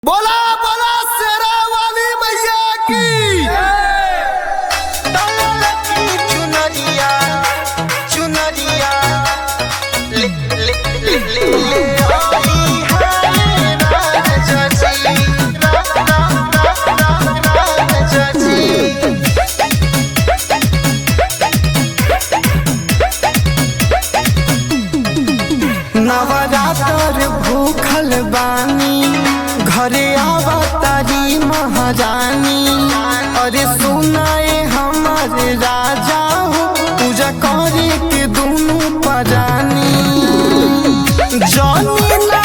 बोला बोला शेरा वाली मैया की चुनरिया चुनरिया ले ले ले ले ले आई हाय राजा जी राम राम राम राम राजा जी नवरात्र भूखल बानी घरे आवतारी महारानी अरे सुनाए हमर राजा हो पूजा करे के दुनू परानी जानी ना